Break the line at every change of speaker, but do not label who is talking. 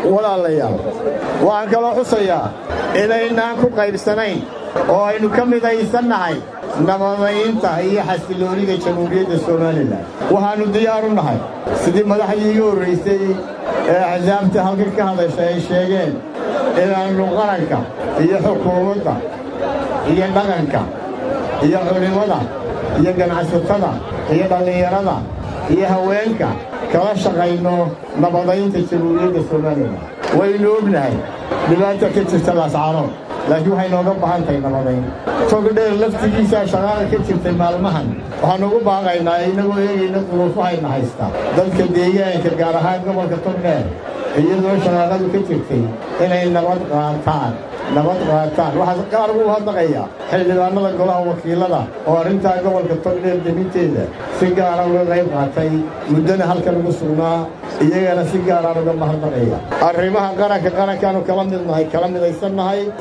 walaalayaal waxaan kaloo xusayaa inaynaan ku qaybsanayn oo aynu ka midaysannahay nabadaynta iyo xasiloonida jamhuuriyadda somalilan waxaannu diyaar u nahay sidii madaxdii iga horraysay ee axsaabta halkan ka hadasha ay sheegeen inaannu qaranka iyo xukuumadda iyo dhaqanka iyo culimmada iyo ganacsatada iyo dhallinyarada iyo haweenka kala shaqayno nabadaynta jamhuuriyadda somalilan waynu ognahay dhibaata ka jirta laascaanood laakiin waxay nooga baahan tahay nabadayn togdheer laftigiisaa shaqaala ka jirtay maalmahan waxaanu ugu baaqaynaa inagoo eegayna duruufahayna haysta dadka deegaanka gaar ahaan gobolka togdheer iyadoo shaqaaqadu ka jirtay inay nabad qaataan nabad qaataan waxaa qaar ugu hadlaqaya xildhibaanada golaha wakiilada oo arrintaa gobolka togdheer deminteeda si gaara uga qayb qaatay muddana halkan ugu sugnaa iyagana si gaaraan uga mahadnaqaya arrimaha qaranka qarankaanu kala midnahay kala midaysannahay